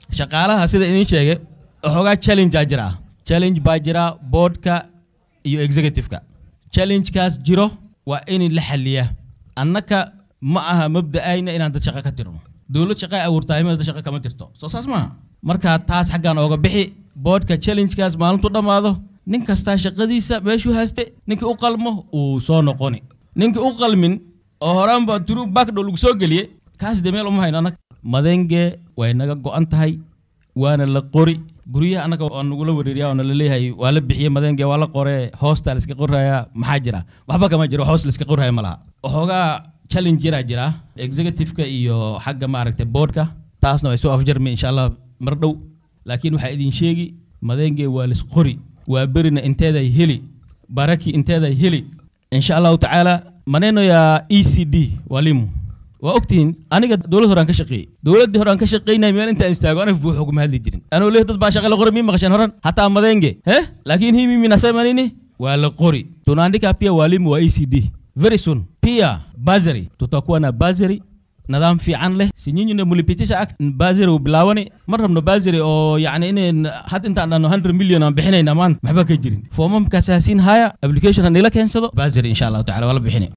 shaqaalaha sida idin sheegay waxoogaa challengea jira challenge baa jira boardka iyo executive-ka challengekaas jiro waa in la xaliyaa annaka ma aha mabda'ayna inaan dad shaqo ka tirno dowlad shaqo ay abuurtahay meel dad shaqo kama tirto soo saas maaha marka taas xaggan ooga bixi boardka challengekaas maalintu dhammaado nin kastaa shaqadiisa meeshuu hayste ninkii u qalmo uu soo noqoni ninkii u qalmin oo horaan baa turu backdow lagu soo geliyey kaas de meel uma hayno annaga madenge way naga go'an tahay waana la qori guryaha annaga waa nagula wareeriya oo nala leeyahay waa la bixiyey madenge waa la qore hoosta la iska qoraya maxaa jira waxba kama jiro hoos la iska qoraya ma laha waxoogaa challenge yaraa jira executive-ka iyo xagga maaragtay boardka taasna way soo afjarmi insha allah mar dhow laakiin waxaa idin sheegi madenge waa lis qori waa berina inteeday heli baraki inteeday heli insha allahu tacaala maneno ya e c d walimu waa ogtihiin aniga dowlad horaan ka shaqeeyey dowladdii horaan ka shaqeynaya meel intaan istaago anaf buux uguma hadli jirin anoo leeh dad baa shaqa la qori mii maqasheen horan hataa madenge he laakiin hii mimi nasema nini waa la qori tunaandika pia walimu wa e c d very soon pia bazari tutakuwa na bazari nidaam fiican leh si nyinyi na mulipitisha act bazari uu bilaawani ma rabno bazari oo yacni inayn had intaan dhano 100 milyan aan bixinayna maanta waxba ka jirin foomamkaas hasiin haya application ha nila keensado bazari insha allahu tacala waa la bixinay